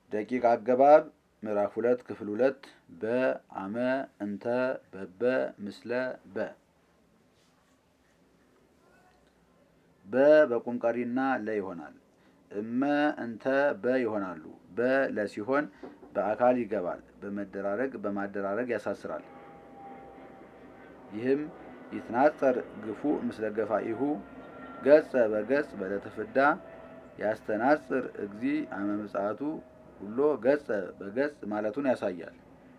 ደቂቅ አገባብ ምዕራፍ ሁለት ክፍል ሁለት በአመ እንተ በበ ምስለ በ በ በቁም ቀሪና ለ ይሆናል። እመ እንተ በ ይሆናሉ። በ ለ ሲሆን በአካል ይገባል። በመደራረግ በማደራረግ ያሳስራል። ይህም ይትናጸር ግፉ ምስለ ገፋኢሁ ገጸ በገጽ በለተፍዳ ያስተናጽር እግዚ አመ ምጽአቱ ሁሎ ገጸ በገጽ ማለቱን ያሳያል።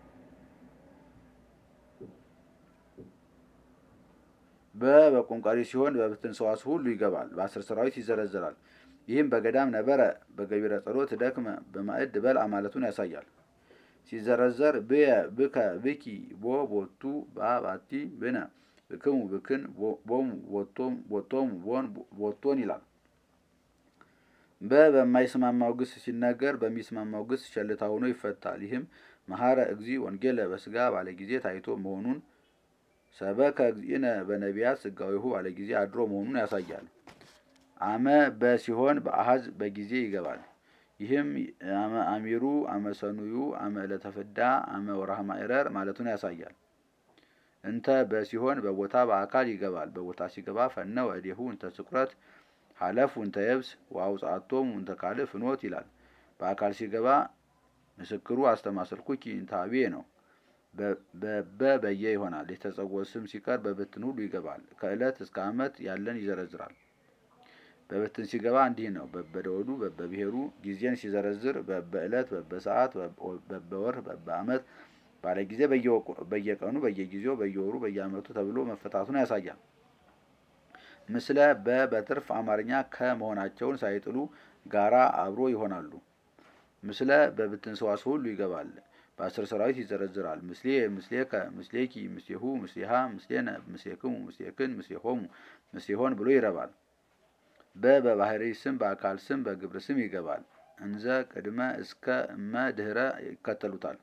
በ በቁም ቀሪ ሲሆን በብትን ሰዋስ ሁሉ ይገባል። በአስር ሰራዊት ይዘረዘራል። ይህም በገዳም ነበረ በገቢረ ጸሎት ደክመ በማዕድ በልአ ማለቱን ያሳያል። ሲዘረዘር ብየ ብከ ብኪ ቦ ቦቱ ባባቲ ብነ ብክሙ ብክን ቦሙ ቦቶሙ ቦን ቦቶን ይላል። በ በማይስማማው ግስ ሲነገር በሚስማማው ግስ ቸልታ ሆኖ ይፈታል። ይህም መሐረ እግዚ ወንጌለ በስጋ ባለ ጊዜ ታይቶ መሆኑን ሰበከ እግዚእነ በነቢያት ስጋዊሁ ባለ ጊዜ አድሮ መሆኑን ያሳያል። አመ በ ሲሆን በአሃዝ በጊዜ ይገባል። ይህም አመ አሚሩ፣ አመ ሰኑዩ፣ አመ ዕለተ ፍዳ፣ አመ ወርሃ ማዕረር ማለቱን ያሳያል። እንተ በ ሲሆን በቦታ በአካል ይገባል። በቦታ ሲገባ ፈነወ እዴሁ እንተ ስቁረት ሀለፉ እንተ የብስ ወአውጻአቶሙ እንተ ካልእ ፍኖት ይላል። በአካል ሲገባ ምስክሩ አስተማሰልኩኪ እንተ አብየ ነው። በበ በየ ይሆናል። የተጸውዖ ስም ሲቀር በብትን ሁሉ ይገባል። ከዕለት እስከ ዓመት ያለን ይዘረዝራል። በብትን ሲገባ እንዲህ ነው። በበደወሉ በበብሔሩ ጊዜን ሲዘረዝር በበዕለት በበሰዓት በበወር በበዓመት ባለ ጊዜ በየቀኑ በየጊዜው በየወሩ በየዓመቱ ተብሎ መፈታቱን ያሳያል። ምስለ በ በትርፍ አማርኛ ከመሆናቸውን ሳይጥሉ ጋራ አብሮ ይሆናሉ። ምስለ በብትን ሰዋስ ሁሉ ይገባል። በአስር ሰራዊት ይዘረዝራል። ምስሌ ምስሌከ ምስሌኪ ምስሌሁ ምስሌሃ ምስሌነ ምስሌክሙ ምስሌክን ምስሌሆሙ ምስሌሆን ብሎ ይረባል። በ በባህሪ ስም በአካል ስም በግብር ስም ይገባል። እንዘ ቅድመ እስከ እመ ድህረ ይከተሉታል።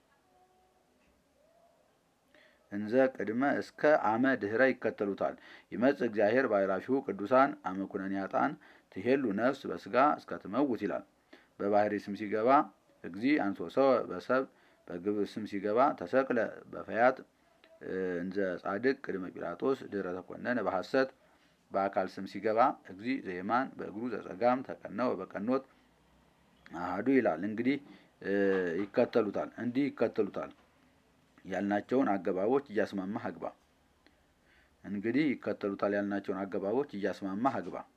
እንዘ ቅድመ እስከ አመ ድህረ ይከተሉታል። ይመጽእ እግዚአብሔር ባዕራፊሁ ቅዱሳን አመ ኩነኔ ኃጥአን ትሄሉ ነፍስ በስጋ እስከ ትመውት ይላል። በባህሪ ስም ሲገባ እግዚ አንሶ ሰው በሰብ በግብር ስም ሲገባ ተሰቅለ በፈያት እንዘ ጻድቅ ቅድመ ጲላጦስ ድህረ ተኮነነ በሐሰት በአካል ስም ሲገባ እግዚ ዘየማን በእግሩ ዘጸጋም ተቀነወ በቀኖት አሃዱ ይላል። እንግዲህ ይከተሉታል እንዲህ ይከተሉታል ያልናቸውን አገባቦች እያስማማህ አግባ። እንግዲህ ይከተሉታል ያልናቸውን አገባቦች እያስማማህ አግባ።